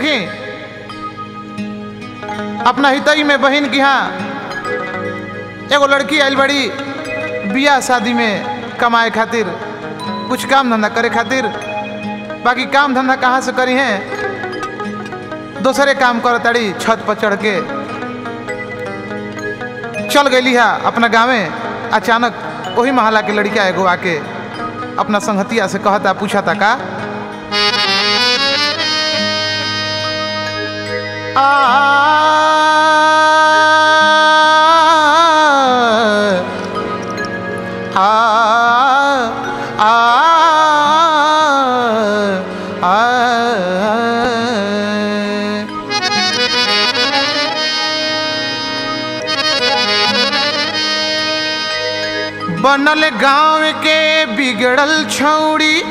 देखी अपना हितई में बहन की हाँ एगो लड़की आयल बड़ी बियाह शादी में कमाए खातिर कुछ काम धंधा करे खातिर बाकी काम धंधा कहाँ से करी हैं दूसरे काम कर ताड़ी छत पर चढ़ के चल गई है अपना गाँवे अचानक वही महला के लड़का एगो आके अपना संगतिया से कहता पूछा था का आ आ आ बनल गांव के बिगड़ल छौड़ी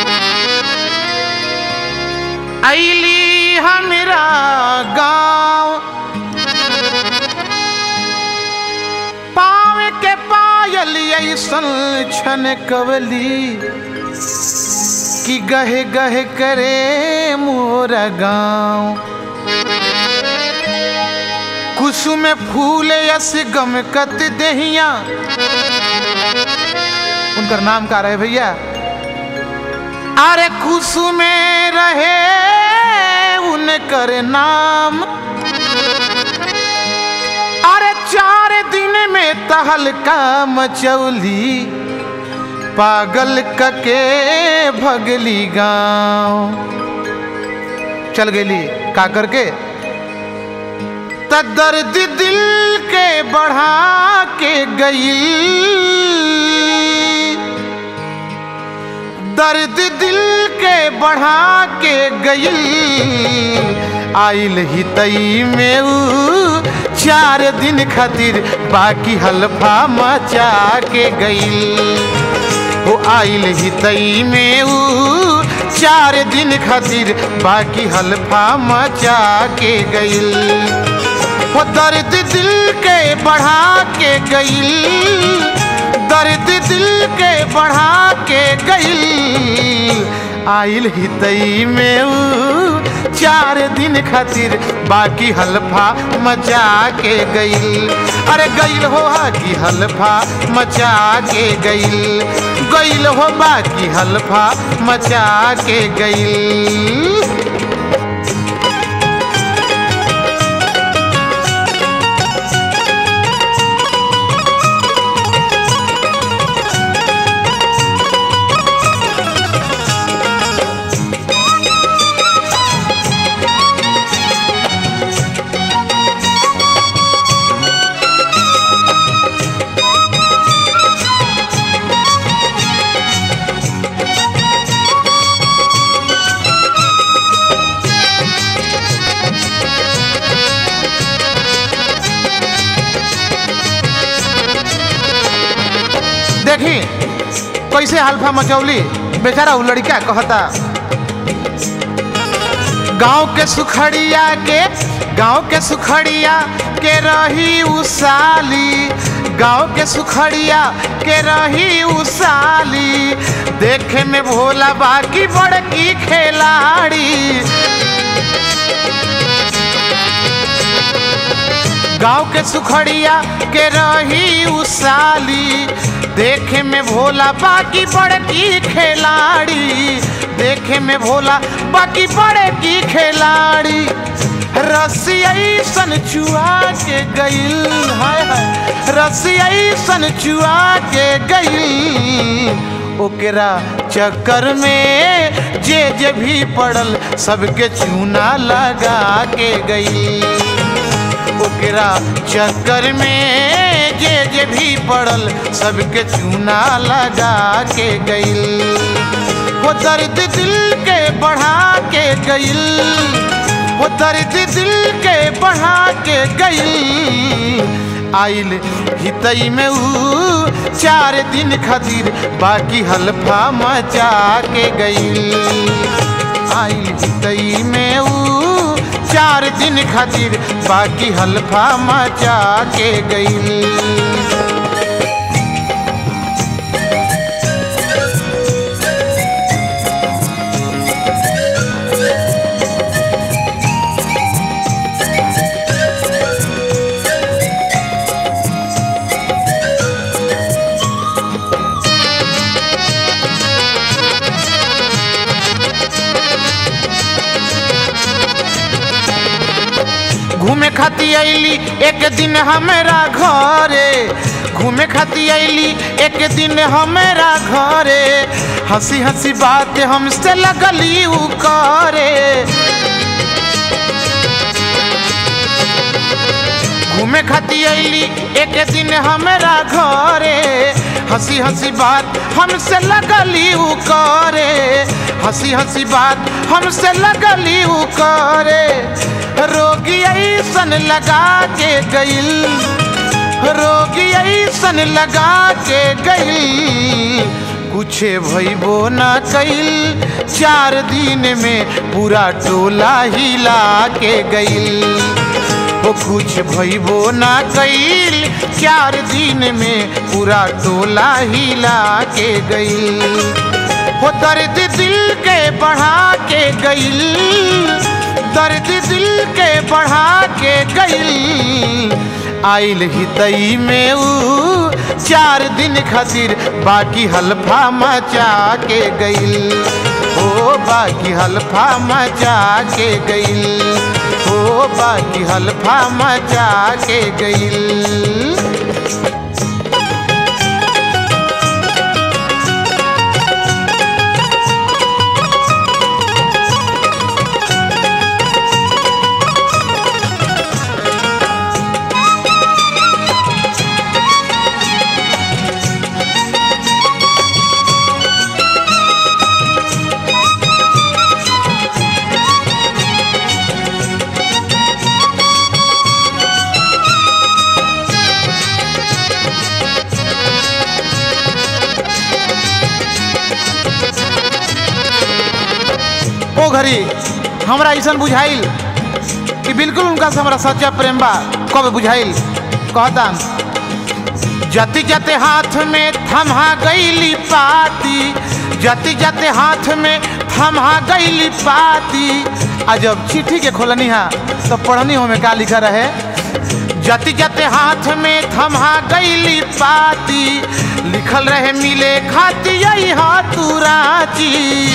ऐली हमरा गांव पाव के पायल ऐसन छन कवली कि गहे गहे करे मोरा गांव कुसुम फूल यस गमकत दहिया उनकर नाम का रहे भैया अरे कुसुम रहे उनकर नाम अरे चार दिन में तहलका मचौली पागल कके भगली गांव चल गेली का करके त दर्द दिल के बढ़ा के गई दर्द दिल के बढ़ा के गई आइल ही तई में ऊ चार दिन खातिर बाकी हल्फा मचा के गई हो आइल ही तई में ऊ चार दिन खातिर बाकी हल्फा मचा के गई वो दर्द दिल के बढ़ा के गई दर्द दिल के बढ़ा के गई आइल ही तई में ऊ चार दिन खातिर बाकी हल्फा मचा के गई अरे गईल हो कि हल्फा मचा के गई गईल हो बाकी हल्फा मचा के गई देखी कैसे हल्फा मचौली बेचारा उ लड़का कहता गांव के सुखड़िया के गांव के सुखड़िया के रही उसाली गांव के सुखड़िया के रही उसाली देखे में भोला बाकी बड़की खिलाड़ी गांव के सुखड़िया के रही उसाली देखे में भोला बाकी बड़की खिलाड़ी देखे में भोला बाकी बड़की खिलाड़ी रसिया सन चुआ के गईल हाय हाय रसिया सन चुआ के गईल ओकरा चक्कर में जे जे भी पड़ल सबके चूना लगा के गई ओकरा चक्कर में जे जे भी पड़ल सबके चूना लगा के गईल वो दर्द दिल के बढ़ा के गईल वो दर्द दिल के बढ़ा के गईल आइल हितई में ऊ चार दिन खातिर बाकी हल्फा मचा के गईल आइल हितई में ऊ चार दिन खातिर बाकी हल्फा मचा के गई घूमे खाती अली एक दिन हमारा घरे घूमे खाती अली एक दिन हमारा घरे हंसी हंसी बात हमसे लगली उ करे घूमे खाती अली एक दिन हमारा घरे हंसी हंसी बात हमसे लगली उ करे हंसी हंसी बात हमसे लगली उ करे रोगी ऐसन लगा के गइल रोगी ऐसन लगा के गइल कुछ भइबो ना कइल चार दिन में पूरा टोला हिला के गइल वो कुछ भइबो ना कइल चार दिन में पूरा टोला हिला के गइल वो दर्द दिल के बढ़ा के गइल दर्द दिल के बढ़ा के गइल आइल हितई में ऊ चार दिन खातिर बाकी हल्फा मचा के गइल ओ बाकी हल्फा मचा के गइल ओ बाकी हल्फा मचा के गइल ओ घड़ी हमरा ऐसा बुझाइल कि बिल्कुल उनका से हमारा सच्चा प्रेम बा कब बुझाइल कहता जति जते हाथ में थमा गईली पाती जति जते हाथ में थमा गईली पाती आ जब चिट्ठी के खोलनी हा तो पढ़नी हो में का लिखा रहे जति जते हाथ में थमा गईली पाती लिखल रहे मिले खाती यही हाथ राची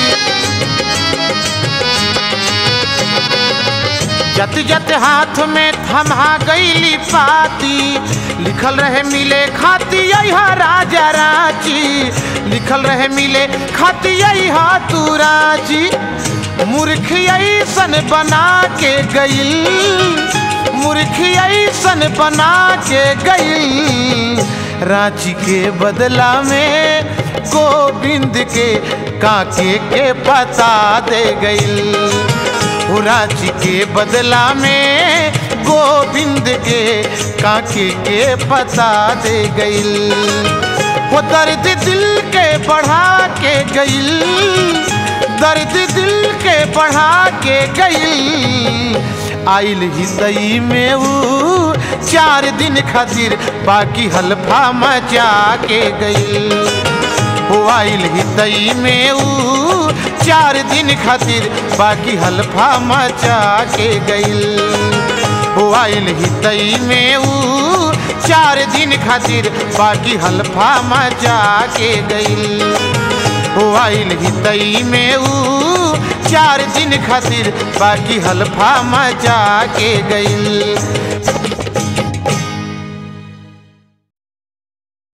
जत जत हाथ में थमा गईली पाती लिखल रहे मिले खाती यही राजा रांची लिखल रहे मिले खाती यही तू रांची मूर्ख ऐसन बना के गईल मूर्ख ऐसन बना के गईल रांची के बदला में गोविंद के काके के पता दे गईल रांची के बदला में गोविंद के काके के पता दे गईल वो दर्द दिल के बढ़ा के गईल दर्द दिल के बढ़ा के गईल आइल हितई में ऊ चार दिन खातिर बाकी हल्फा मचा के गईल हो आइल हितई में ऊ चार दिन खातिर बाकी हल्फा मचा के गईल हो आइल हितई में ऊ चार दिन खातिर बाकी हल्फा मचा के गईल हो आइल हितई में ऊ चार दिन खातिर बाकी हल्फा मचा के गईल